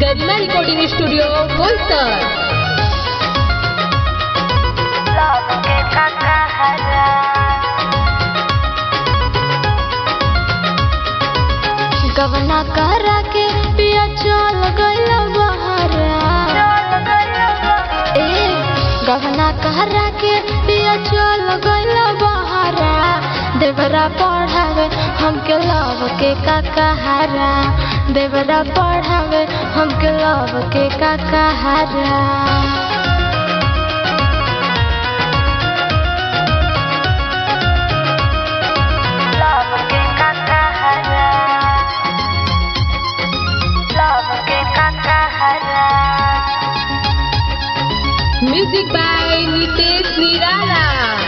गरिमा recording studio Boisar love के काकाहारा गवना करा के पिया चल गइल बहरा ए गवना करा के पिया चल गइल बहरा देवरा पढ़ावे हमके लव के काकाहारा देवरा पढ़ावे हमके लव के काकाहारा love के काकाहारा love के काकाहारा म्यूजिक बाय नितेश निराला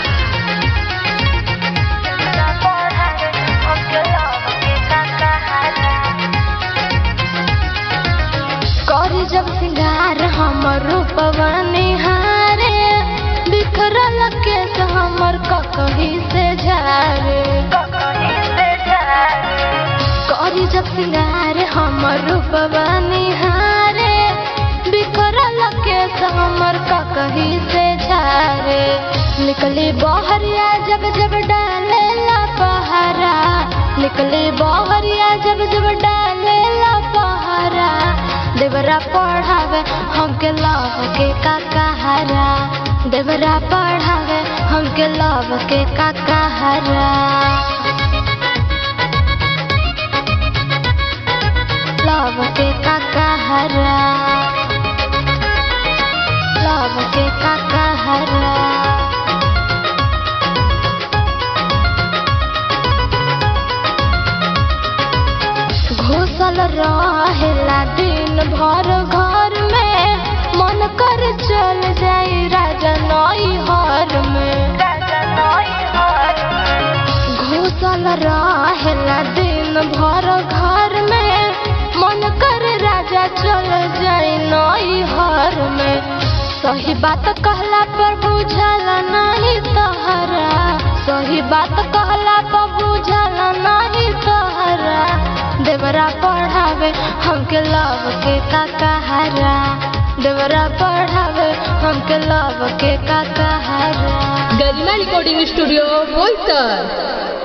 करी जब सिंगार हमर रूपवा निहारे बिखरल केस हमर ककही से झारे करी जब सिंगार हमर रूपवा निहारे बिखरल केस हमर ककही से झारे निकली बहरिया जब जब डाले ला पहरा निकली बहरिया जब जब डाले ला पहरा देवरा पढ़ावे हमके लव के काकाहारा देवरा पढ़ावे हमके लव के काकाहारा लव के काकाहारा लव के काकाहारा घुसल रहेला दिन भर घर में मन कर चल जाई राजा नई हर में घुसल रहेला दिन भर घर में मन कर राजा चल जाई नई हर में सही बात कहला पर बुझल नहीं तहरा सही बात कहला पर बुझल नहीं तहरा देवरा पढ़ावे हमके लव के काकाहारा देवरा पढ़ावे हमके लव के काकाहारा गरिमा रिकॉर्डिंग स्टूडियो बोईसर